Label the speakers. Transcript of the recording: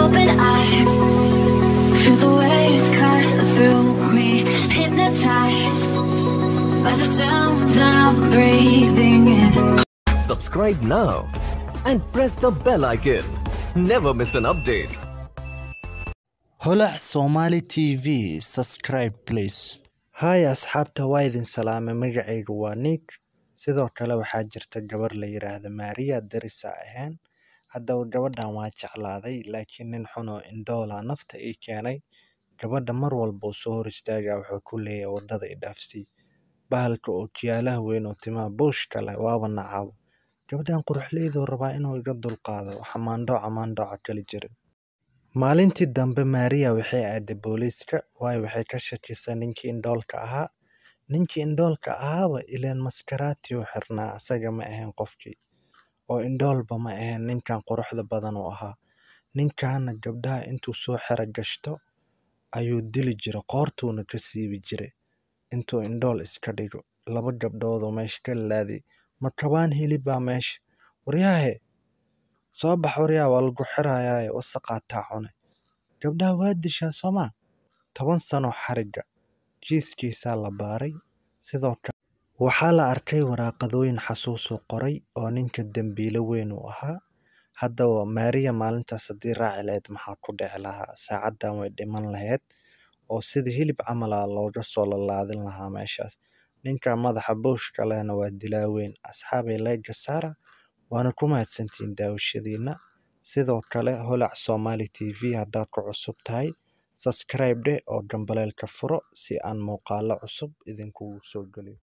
Speaker 1: open eye. Feel the waves cut through me, hypnotized by the sounds I'm breathing in.
Speaker 2: Subscribe now and press the bell icon. Never miss an update.
Speaker 3: holac somali tv subscribe please
Speaker 4: haay asxaabta waa idin salaamay magacaygu waa nick sidoo kale waxaa jirta gabar la yiraahdo maariya darisa ahayn haddaba gabadhan waa jeclaaday laakiin nin xunoo indhoola nafta ii keenay gabadha mar walba uu soo hor istaagaa wuxuu ku leeyahay waddada i dhaafsii bahalka oo kiyaalaha weyn oo timaha buushka leh waaba nacaabo gabadhan quruxleyduu rabaa inuu iga dulqaado xamaandhooca maandhooca kali jirin maalintii dambe maariya waxay aaday booliiska waayo waxay ka shakisay ninkii indhoolka ahaa ninkii indhoolka ahaaba ileen maskaraati u xirnaa asaga ma ahayn qofkii oo indhoolba ma ahayn ninkan quruxda badan uu ahaa ninkaana gabdhaha intuu soo xero gashto ayuu dili jira qoortuuna ka siibi jiray intuu indhool iska dhigo laba gabdhoodoo meesha ka laaday ma kabaan hilibaa meesha waryaahe soo bax waryaa waa lagu xirayaaye wasaqaataa cune gabdhaha waa dishaa soomaa toban sano xariga jiiskiisaa la baaray sidoo kale waxaa la arkay waraaqadooyin xasuusuu qoray oo ninka dembiilo weyn uu ahaa haddaba maariya maalintaas haddii raaci lahayd maxaa ku dhici lahaa saacaddan way dhiman lahayd oo sida hilib camal ah looga soo lalaadin lahaa meeshaas ninka madaxa booshka lehna waa dilaa weyn asxaabay layga saara waana ku mahadsantihiin daawashadiina sidoo kale holac somali t v haddaad ku cusub tahay subscribe dheh oo gambaleelka furo si aan muuqaalo cusub idinkugu soo geliyo